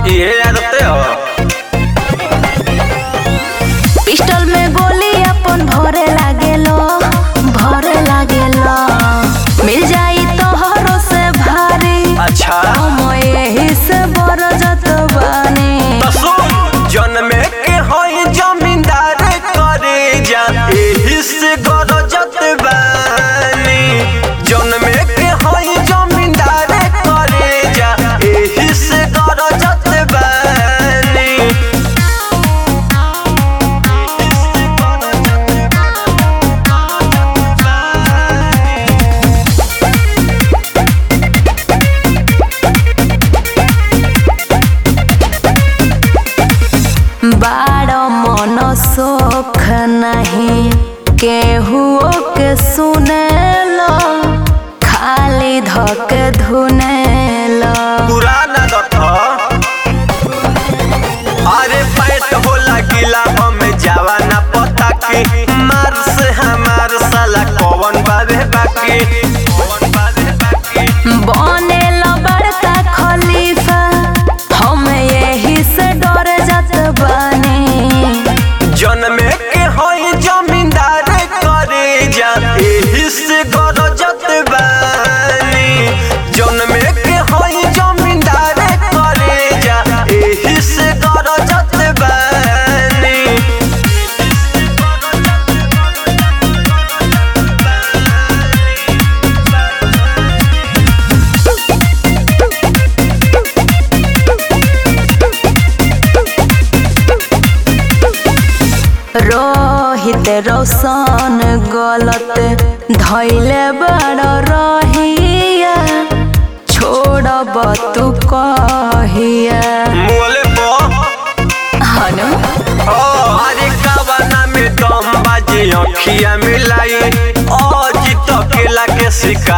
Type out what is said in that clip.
ये आदते हो पिस्टल में गोली अपन भरे लागेलो भरे लागेलो मिल जाई तोहरो से भारी अच्छा हम यही से बरजत बानी तो सुन जन्मे के होई जमींदार करे जा एही से गरजत बानी जन्मे के होई जमींदार करे जा एही से गरजत बानी बाड़ मन सोख नहीं केहुओ के सुनेलो खाली धक धुनेलो पुराना दथ अरे पैट होला गिला हमें जावा ना पता की मार से हमार साला कौन बाबे बाकी कौन बाबे बाकी बनेलो बड़का खलीफा हम यही से डर जात बानी जन्मे के होई जमींदार करे जा एही से गरजत बानी जन्मे के होई जमींदार करे जा एही से गरजत बानी रोहित रोशन गलत धैले बड़ रहिया छोड़ब तू कहिया मोले बो हनु अरे कावना में दम बाजी अखिया मिलाई ओ जीत केला के शिकार